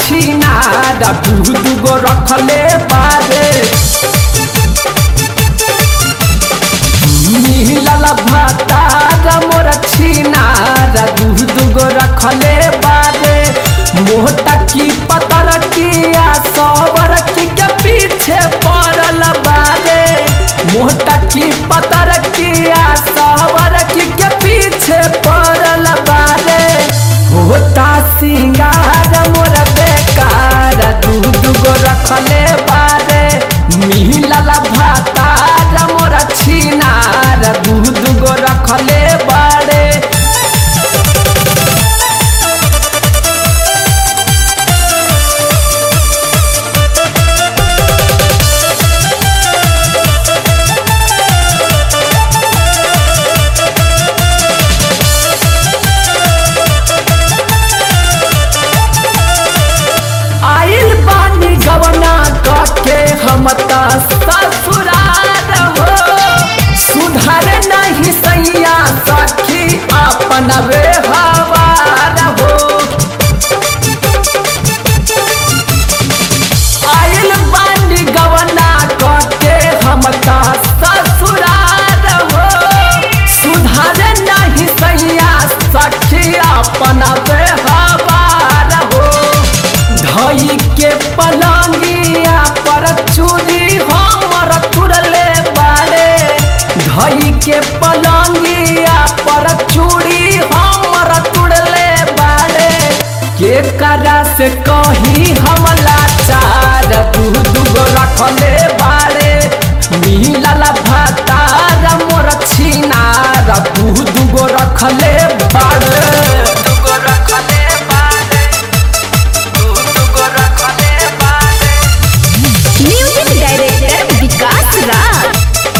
छिनार दू दूगो रखले बारे मिलल भातार मोर छिनार दू दूगो रखले बारे मोटा की पतर किया सवर की के पीछे पड़ल बारे मोटा की पतर किया सवर की के पीछे पड़ल बारे होता सिंगार मोर बेकार दू दूगो रखले बारे मिलल भातार मोर छिनार दू दूगो रखले बारे आइल बानी गवना कके हम त ससुराल हो सुधार नहीं सैया सखी अपन व्यवहार हो आइल बानी गवना कके हम त ससुराल हो सुधार नहीं सैया सखी अपन व्यवहार हो धई के पलंगिया पर चूड़ी हमर तुरले बारे धई के पलंगिया पर चूड़ी हमर तुरले बारे के करा से कही हमला चार दू दूगो रखले बारे मिलल भातार मोर छिनार दू दूगो रखले बारे दूगो रखले बारे म्यूजिक डायरेक्टर विकास राज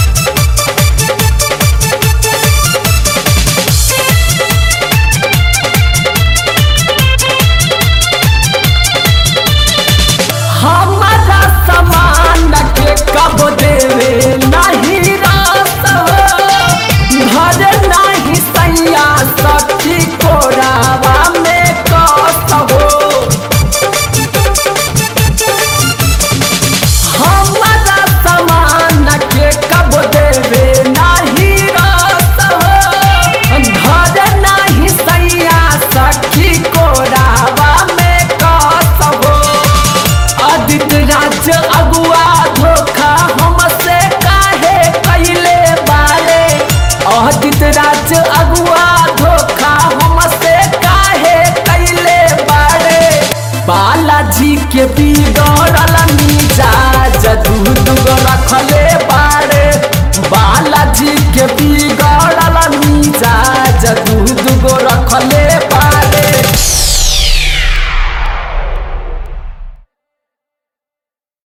हमारा सामान के कब देवे नहीं रात हो घर नहीं सैया सखी कोरावा में कस हो हमारा सामान के कब देवे नहीं रात हो घर नहीं सैया सखी कोरावा में कस हो आदित्य राज अगुआ